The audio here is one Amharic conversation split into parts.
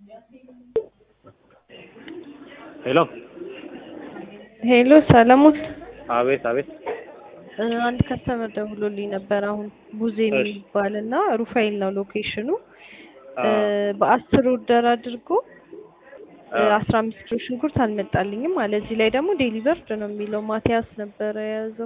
ሄሎ ሄሎ ሰለሞን፣ አቤት አቤት እ አንድ ከስተመር ደውሎልኝ ነበር አሁን ቡዜ የሚባል እና ሩፋኤል ነው ሎኬሽኑ እ በአስር ኦርደር አድርጎ እ አስራ አምስት ኪሎ ሽንኩርት አልመጣልኝም አለ። እዚህ ላይ ደግሞ ዴሊቨርድ ነው የሚለው ማቲያስ ነበረ የያዘው።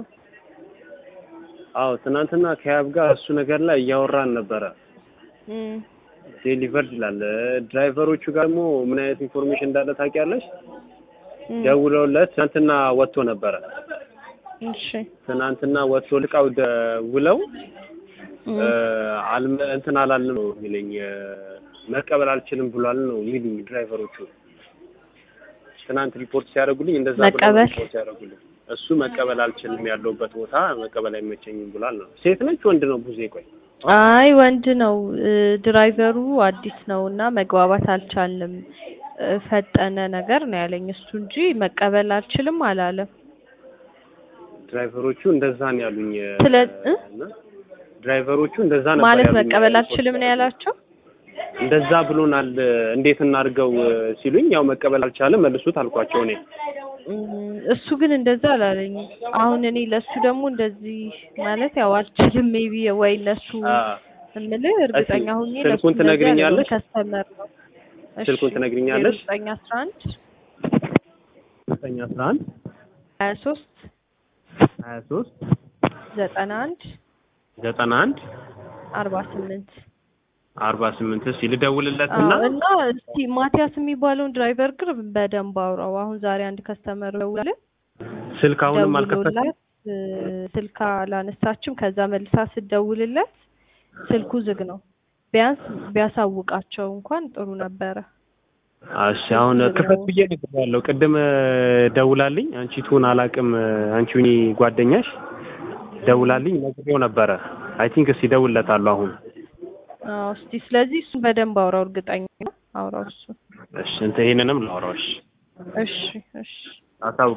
አዎ ትናንትና ከያብ ጋር እሱ ነገር ላይ እያወራን ነበረ። እም፣ ዴሊቨርድ ይላል። ድራይቨሮቹ ጋር ደግሞ ምን አይነት ኢንፎርሜሽን እንዳለ ታውቂያለሽ? እም፣ ደውለውለት ትናንትና ወጥቶ ነበረ። እሺ ትናንትና ወጥቶ ልቃው ደውለው እም፣ እ አልመ እንትን አላልንም ነው የሚለኝ እ መቀበል አልችልም ብሏል ነው የሚሉኝ ድራይቨሮቹ። ትናንት ሪፖርት ሲያደርጉልኝ እንደዛ ብለው መቀበል? ሪፖርት ሲያደርጉልኝ እሱ መቀበል አልችልም ያለውበት ቦታ መቀበል አይመቸኝም ብሏል ነው። ሴት ነች ወንድ ነው ቡዜ? ቆይ አይ ወንድ ነው እ ድራይቨሩ አዲስ ነው እና መግባባት አልቻልንም እ ፈጠነ ነገር ነው ያለኝ እሱ እንጂ መቀበል አልችልም አላለም። ድራይቨሮቹ እንደዛ ነው ያሉኝ። እ ስለ እ? እና ድራይቨሮቹ እንደዛ ነበር ማለት ያሉኝ። መቀበል ሪፖርት አልችልም ነው ያላቸው። እንደዛ ብሎናል። እንዴት እናድርገው እ ሲሉኝ ያው መቀበል አልቻለም መልሱት አልኳቸው እኔ እም፣ እሱ ግን እንደዛ አላለኝም። አሁን እኔ ለሱ ደግሞ እንደዚህ ማለት ያው አልችልም ሜቢ ወይ እነሱ አ እምልህ እርግጠኛ ሁኜ ስልኩን ለሱ እንደዚህ ትነግሪኛለሽ? አልልም። ከስተመር ነው። እሺ፣ ስልኩን ትነግሪኛለሽ? ዘጠኝ አስራ አንድ ዘጠኝ አስራ አንድ ሀያ ሶስት ሀያ ሶስት ዘጠና አንድ ዘጠና አንድ አርባ ስምንት አርባ ስምንት እስኪ ልደውልለትና አዎ እና እስቲ ማቲያስ የሚባለውን ድራይቨር ግን በደንብ አውራው። አሁን ዛሬ አንድ ከስተመር ደውላለ ስልክ አሁንም አልከፈትም። ደውሎላት እ ስልክ አላነሳችም። ከዛ መልሳ ስትደውልለት ስልኩ ዝግ ነው። ቢያንስ ቢያሳውቃቸው እንኳን ጥሩ ነበረ። እሺ አሁን ክፈት ብዬ ነግሬያለሁ። ቅድም እ ደውላልኝ አንቺ ትሁን አላውቅም እ አንቺ ሁኚ ጓደኛሽ ደውላልኝ ነግሬው ነበረ። አይ ቲንክ እስኪ እደውልለታለሁ አሁን። አዎ እስቲ ስለዚህ እሱን በደንብ አውራው። እርግጠኛ ነው አውራው እሱ። እሺ እንትን ይሄንንም ላውራው። እሺ እሺ እሺ አሳውቅ